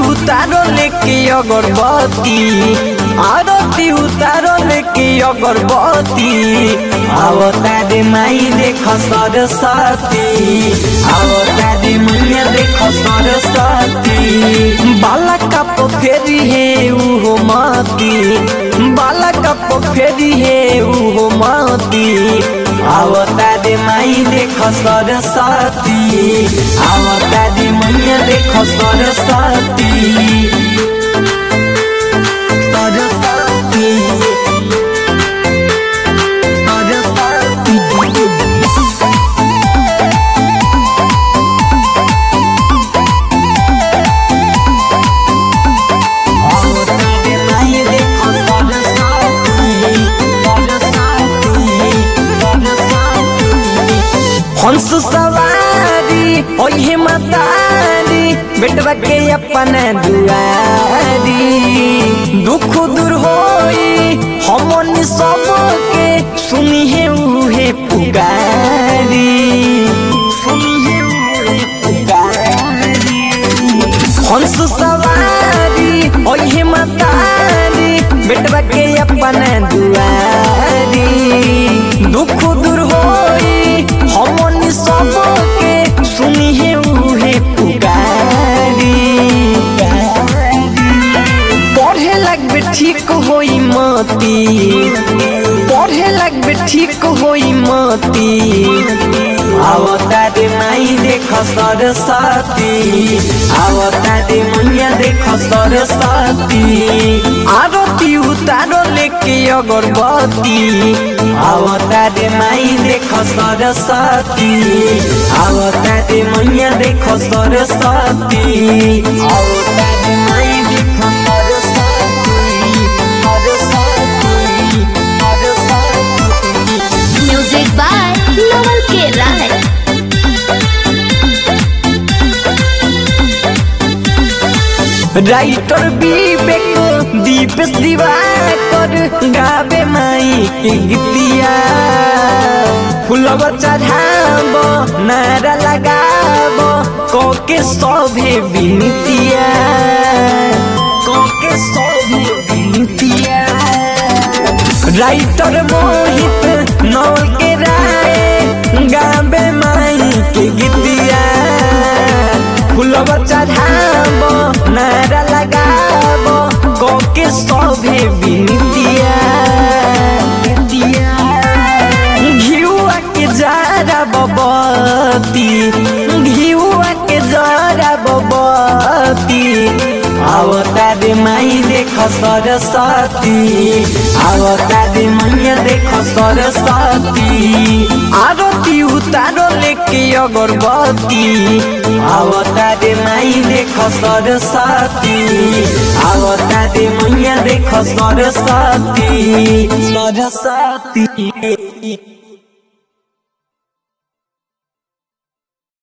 उतारो लेके अगरबत्ती आरती उतारो लेके अगरबत्ती आवता रे माई देख सरस्वती आवता रे मैया देख सरस्वती बाला कप फेरी हे उहो माती बाला कप फेरी हे उहो माती आवता रे माई देख सरस्वती आवता रे मैया देख सरस्वती सरस्वती सरस्वती हंस सवारी ओहे मतारी बेटवा के अपन दुआरी दुख दूर होई हमन सबके सुनी है उहे पुकारी सुनी है उहे पुकारी हंस सवारी ओहे मतारी बेटवा के अपन दुआरी दुख दूर होई हमन सबके सुनी है उहे पुकारी पढ़े लगबे ठीक होई मती पढ़े लगबे ठीक होई मती आवता रे माई देख सरस्वती आवता रे मैया देख सरस्वती आरती उतारो लेके अगरबत्ती आवता रे माई देख सरस्वती आवता रे मैया देख सरस्वती आवता रे माई देख Saraswati Saraswati Saraswati music by Naval K Rai writer विवेक दीपेश दिवाकर गावे माई के गीतिया फुलवा चढ़ाब नारा लगाब कोके सभे विनतिया कोके सभे विनतिया राइटर मोहित नौल के राय गावे माई के गीतिया फुलवा चढ़ाब नारा लगाब कोके सभे विनतिया घिउआ के जारा बबती घिउआ के जारा बबती आवता रे माई देख सरस्वती आवता रे मैया देख सरस्वती आरती उतारो लेके अगरबत्ती आवता रे माई देख सरस्वती आवता रे मैया देख सरस्वती सरस्वती